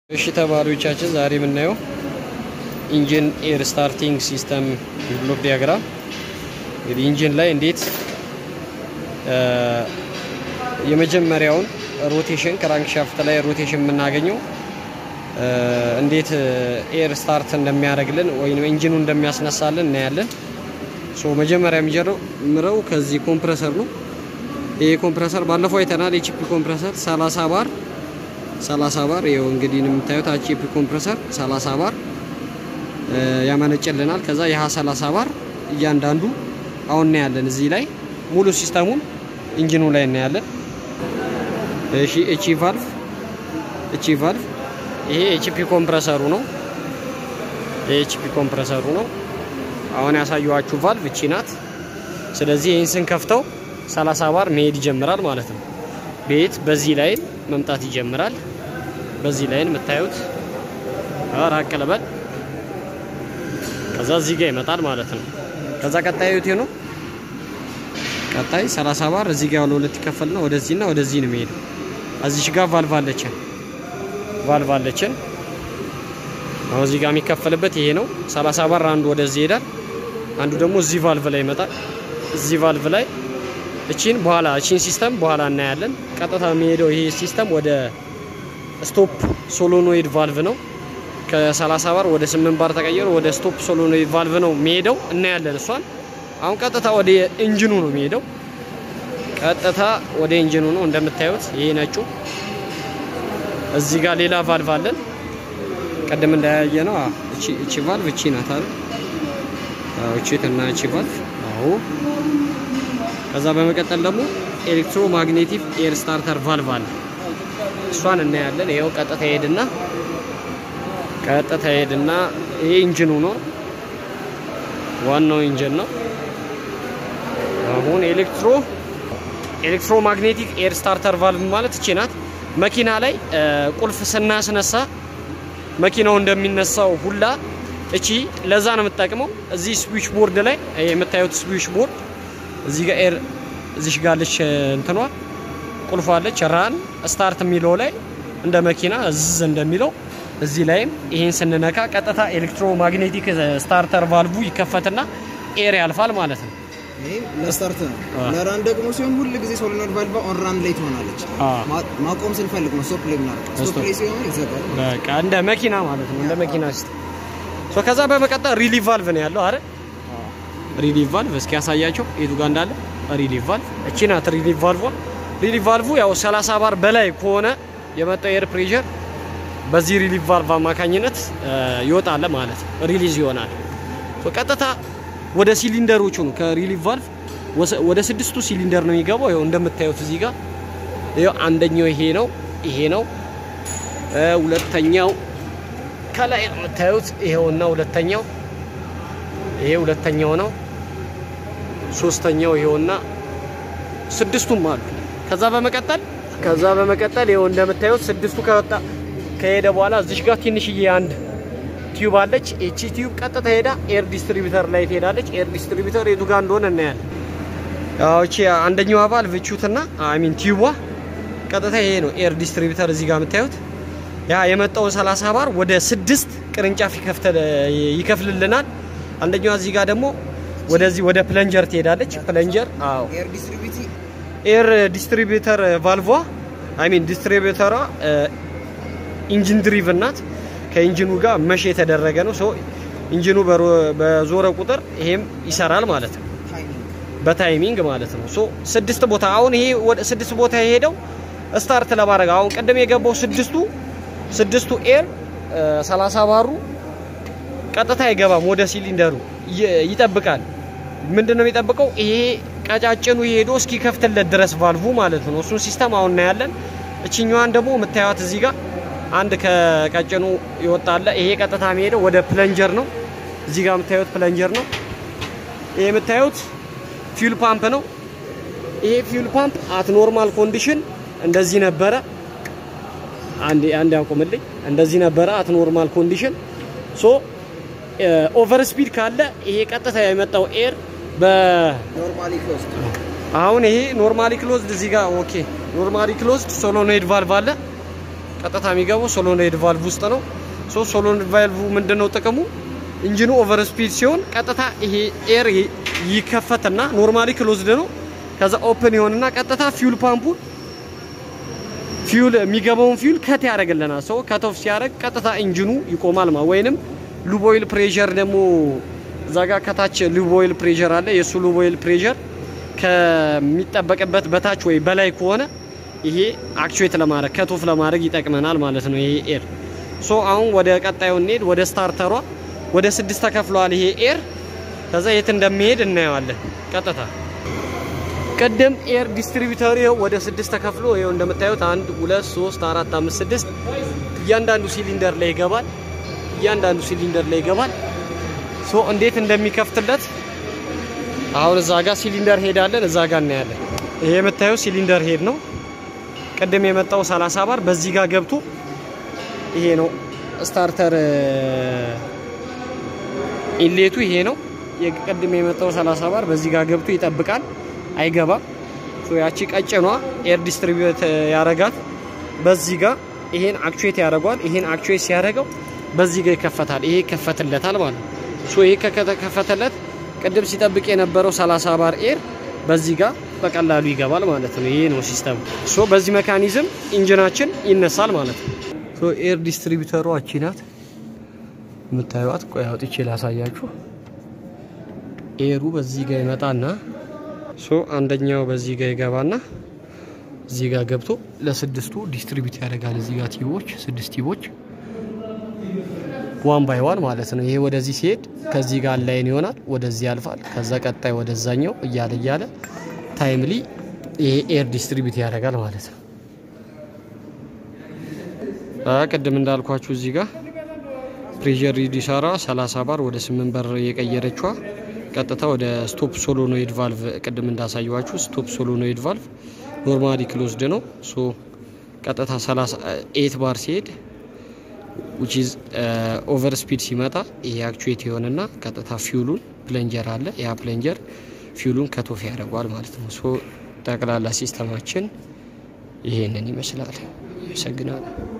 እሺ ተማሪዎቻችን ዛሬ የምናየው ኢንጂን ኤር ስታርቲንግ ሲስተም ብሎክ ዲያግራም እንግዲህ ኢንጂን ላይ እንዴት የመጀመሪያውን ሮቴሽን ክራንክሻፍት ላይ ሮቴሽን የምናገኘው እንዴት ኤር ስታርት እንደሚያደርግልን ወይም ኢንጂኑ እንደሚያስነሳልን እናያለን። ሶ መጀመሪያ የሚጀምረው ከዚህ ኮምፕረሰር ነው። ይሄ ኮምፕረሰር ባለፈው አይተናል። የቺፒ ኮምፕረሰር 30 ባር 30 ባር ይኸው እንግዲህ የምታዩት ቺፒ ኮምፕረሰር 30 ባር ያመነጭልናል። ከዛ የሀ 30 ባር እያንዳንዱ አሁን እናያለን። እዚህ ላይ ሙሉ ሲስተሙን ኢንጂኑ ላይ እናያለን። እሺ እቺ ቫልቭ እቺ ቫልቭ ይሄ ኤችፒ ኮምፕረሰሩ ነው። ይሄ ኤችፒ ኮምፕረሰሩ ነው። አሁን ያሳየኋችሁ ቫልቭ እቺ ናት። ስለዚህ ይህን ስንከፍተው 30 ባር መሄድ ይጀምራል ማለት ነው። ቤት በዚህ ላይን መምጣት ይጀምራል። በዚህ ላይን የምታዩት ራቅ ልበል። ከዛ እዚህ ጋር ይመጣል ማለት ነው። ከዛ ቀጣይ ዩቴ ነው። ቀጣይ 30 ባር እዚህ ጋር ለሁለት ይከፈልና ወደዚህና ወደዚህ ነው የሚሄደው። እዚሽ ጋር ቫልቭ አለችን ቫልቭ አለችን። አሁን እዚህ ጋር የሚከፈልበት ይሄ ነው። 30 ባር አንዱ ወደዚህ ይሄዳል፣ አንዱ ደግሞ እዚህ ቫልቭ ላይ ይመጣል። እዚህ ቫልቭ ላይ እቺን በኋላ እቺን ሲስተም በኋላ እናያለን። ቀጥታ የሚሄደው ይሄ ሲስተም ወደ ስቶፕ ሶሎኖይድ ቫልቭ ነው። ከ30 ባር ወደ 8 ባር ተቀየሩ ወደ ስቶፕ ሶሎኖይድ ቫልቭ ነው የሚሄደው። እናያለን እሷን። አሁን ቀጥታ ወደ ኢንጂኑ ነው የሚሄደው። ቀጥታ ወደ ኢንጂኑ ነው እንደምታዩት ይሄ ነጩ እዚህ ጋር ሌላ ቫልቭ አለን። ቀደም እንዳያየ ነው። እቺ እቺ ቫልቭ እቺ ናት አይደል? አዎ እቺ እና እቺ ቫልቭ አዎ። ከዛ በመቀጠል ደግሞ ኤሌክትሮ ማግኔቲክ ኤር ስታርተር ቫልቭ አለ። እሷን እናያለን። ይሄው ቀጥታ ሄድና ቀጥታ ሄድና ይሄ ኢንጂኑ ነው፣ ዋናው ኢንጂን ነው። አሁን ኤሌክትሮ ኤሌክትሮ ማግኔቲክ ኤር ስታርተር ቫልቭ ማለት እቺ ናት። መኪና ላይ ቁልፍ ስናስነሳ መኪናው እንደሚነሳው ሁላ እቺ ለዛ ነው የምትጠቅመው። እዚህ ስዊች ቦርድ ላይ የምታዩት ስዊች ቦርድ እዚህ ጋር ኤር እዚህ ጋር አለች እንትኗ ቁልፏ አለች። ራን ስታርት የሚለው ላይ እንደ መኪና እዝዝ እንደሚለው እዚህ ላይም ይሄን ስንነካ ቀጥታ ኤሌክትሮ ማግኔቲክ ስታርተር ቫልቭ ይከፈትና ኤር ያልፋል ማለት ነው። ይሄም ለስታርት ነው። ለራን ደግሞ ሲሆን ሁል ጊዜ ሶሊኖይድ ቫልቫ ኦን ራን ላይ ትሆናለች። ማቆም ስንፈልግ ነው ስቶፕ ላይ ምናምን ስቶፕ ላይ ሲሆን ይዘጋል። በቃ እንደ መኪና ማለት ነው። እንደ መኪና ሲስተም ሶ ከዛ በመቀጠል ሪሊቭ ቫልቭ ነው ያለው አይደል? ሪሊቭ ቫልቭ እስኪ ያሳያቸው የቱ ጋር እንዳለ ሪሊቭ ቫልቭ እቺ ናት። ሪሊቭ ቫልቭ ሪሊቭ ቫልቭ ያው 30 ባር በላይ ከሆነ የመጣው ኤር ፕሬሸር በዚህ ሪሊቭ ቫልቭ አማካኝነት ይወጣል ማለት ነው። ሪሊዝ ይሆናል። ሶ ቀጥታ ወደ ሲሊንደሮቹ ነው ከሪሊቭ ቫልቭ ወደ ስድስቱ ሲሊንደር ነው የሚገባው። ይኸው እንደምታዩት እዚህ ጋር ይኸው አንደኛው ይሄ ነው ይሄ ነው። ሁለተኛው ከላይ የምታዩት ይሄውና ሁለተኛው ይሄ ሁለተኛው ነው። ሶስተኛው ይሄውና ስድስቱም አሉ። ከዛ በመቀጠል ከዛ በመቀጠል ይሄው እንደምታዩት ስድስቱ ከወጣ ከሄደ በኋላ እዚሽ ጋር ትንሽዬ አንድ ቲዩብ አለች። እቺ ቲዩብ ቀጥታ ሄዳ ኤር ዲስትሪቢዩተር ላይ ትሄዳለች። ኤር ዲስትሪቢዩተር የቱ ጋር እንደሆነ እናያለን። ያው እቺ አንደኛዋ ቫልቭ እቹትና አይ ሚን ቲዩቧ ቀጥታ ይሄ ነው ኤር ዲስትሪቢዩተር እዚህ ጋር የምታዩት ያ የመጣውን 30 ባር ወደ ስድስት ቅርንጫፍ ይከፍልልናል። አንደኛዋ እዚህ ጋር ደግሞ ወደዚህ ወደ ፕለንጀር ትሄዳለች። ፕለንጀር አዎ ኤር ዲስትሪቢዩቲ ኤር ዲስትሪቢዩተር ቫልቫ አይ ሚን ዲስትሪቢዩተሯ ኢንጂን ድሪቭን ናት። ከኢንጂኑ ጋር መሽ የተደረገ ነው። ሶ ኢንጂኑ በዞረ ቁጥር ይሄም ይሰራል ማለት ነው፣ በታይሚንግ ማለት ነው። ሶ ስድስት ቦታ አሁን ይሄ ወደ ስድስት ቦታ የሄደው ስታርት ለማድረግ አሁን ቅድም የገባው ስድስቱ ስድስቱ ኤር 30 ባሩ ቀጥታ አይገባም ወደ ሲሊንደሩ ይጠብቃል። ምንድን ነው የሚጠብቀው? ይሄ ቀጫጭኑ ሄዶ እስኪከፍትለት ድረስ ቫልቭ ማለት ነው። እሱን ሲስተም አሁን እናያለን። እችኛዋን ደግሞ የምታዩት እዚህ ጋር አንድ ከቀጭኑ ይወጣለ። ይሄ ቀጥታ የሚሄደው ወደ ፕለንጀር ነው። እዚህ ጋር የምታዩት ፕለንጀር ነው። ይሄ የምታዩት ፊውል ፓምፕ ነው። ይሄ ፊውል ፓምፕ አት ኖርማል ኮንዲሽን እንደዚህ ነበረ። አንድ አንድ ያቆምልኝ። እንደዚህ ነበረ አት ኖርማል ኮንዲሽን። ሶ ኦቨር ስፒድ ካለ ይሄ ቀጥታ የመጣው ኤር በ ኖርማሊ ክሎዝድ አሁን ይሄ ኖርማሊ ክሎዝድ እዚህ ጋር ኦኬ ኖርማሊ ክሎዝድ ሶሎኖይድ ቫልቭ አለ። ቀጥታ የሚገባው ሶሎኖይድ ቫልቭ ውስጥ ነው። ሶ ሶሎኖይድ ቫልቭ ምንድነው ጥቅሙ? ኢንጂኑ ኦቨር ስፒድ ሲሆን ቀጥታ ይሄ ኤር ይከፈትና ኖርማሊ ክሎዝድ ነው። ከዛ ኦፕን ይሆንና ቀጥታ ፊውል ፓምፑን ፊውል የሚገባውን ፊውል ከት ያደርግልናል። ሰው ከቶፍ ሲያደርግ ቀጥታ ኢንጂኑ ይቆማል ማለት ወይንም ሉቦይል ፕሬሸር ደግሞ እዛ ጋር ከታች ሉቦይል ፕሬሸር አለ። የእሱ ሉቦይል ፕሬሸር ከሚጠበቅበት በታች ወይ በላይ ከሆነ ይሄ አክቹዌት ለማድረግ ከቶፍ ለማድረግ ይጠቅመናል ማለት ነው። ይሄ ኤር ሶ አሁን ወደ ቀጣዩ እንሄድ። ወደ ስታርተሯ ወደ ስድስት ተከፍለዋል ይሄ ኤር። ከዛ የት እንደሚሄድ እናየዋለን ቀጥታ ቅድም ኤር ዲስትሪቢዩተር ይኸው ወደ ስድስት ተከፍሎ ይኸው እንደምታዩት አንድ ሁለት ሶስት አራት አምስት ስድስት እያንዳንዱ ሲሊንደር ላይ ይገባል። እያንዳንዱ ሲሊንደር ላይ ይገባል። ሶ እንዴት እንደሚከፍትለት አሁን እዛ ጋር ሲሊንደር ሄድ አለን፣ እዛ ጋር እናያለን። ይሄ የምታየው ሲሊንደር ሄድ ነው። ቅድም የመጣው 30 ባር በዚህ ጋር ገብቶ ይሄ ነው ስታርተር ኢሌቱ ይሄ ነው። ቅድም የመጣው 30 ባር በዚህ ጋር ገብቶ ይጠብቃል፣ አይገባም። ሶ ያቺ ቀጭኗ ኤር ዲስትሪቢዩት ያረጋት በዚህ ጋር ይሄን አክቹዌት ያደርገዋል። ይሄን አክቹዌት ሲያደርገው በዚህ ጋር ይከፈታል። ይሄ ይከፈትለታል ማለት ነው። ሶ ይሄ ከከፈተለት ቅድም ሲጠብቅ የነበረው 30 ባር ኤር በዚህ ጋር በቀላሉ ይገባል ማለት ነው። ይሄ ነው ሲስተሙ። ሶ በዚህ ሜካኒዝም ኢንጂናችን ይነሳል ማለት ነው። ሶ ኤር ዲስትሪቢዩተሯ እቺ ናት የምታዩት። ቆይ አውጥቼ ላሳያችሁ። ኤሩ በዚህ ጋር ይመጣና ሶ አንደኛው በዚህ ጋር ይገባና እዚህ ጋር ገብቶ ለስድስቱ ዲስትሪቢዩት ያደርጋል። እዚህ ጋር ቲቦች ስድስት ቲቦች ዋን ባይ ዋን ማለት ነው። ይሄ ወደዚህ ሲሄድ ከዚህ ጋር ላይን ይሆናል፣ ወደዚህ ያልፋል። ከዛ ቀጣይ ወደዛኛው እያለ እያለ ታይምሊ ይሄ ኤር ዲስትሪቢዩት ያደርጋል ማለት ነው። ቅድም እንዳልኳችሁ እዚህ ጋር ፕሬዠር ሪዲሰራ 30 ባር ወደ 8 በር የቀየረችዋ ቀጥታ ወደ ስቶፕ ሶሎኖይድ ቫልቭ ቅድም እንዳሳየዋችሁ ስቶፕ ሶሎኖይድ ቫልቭ ኖርማሊ ክሎዝድ ነው። ሶ ቀጥታ 38 ባር ሲሄድ ዊች ኢዝ ኦቨር ስፒድ ሲመጣ ይሄ አክቹዌት የሆነና ቀጥታ ፊውሉን ፕለንጀር አለ። ያ ፕለንጀር ፊውሉን ከቶፍ ያደርገዋል ማለት ነው። ሶ ጠቅላላ ሲስተማችን ይሄንን ይመስላል። አመሰግናለሁ።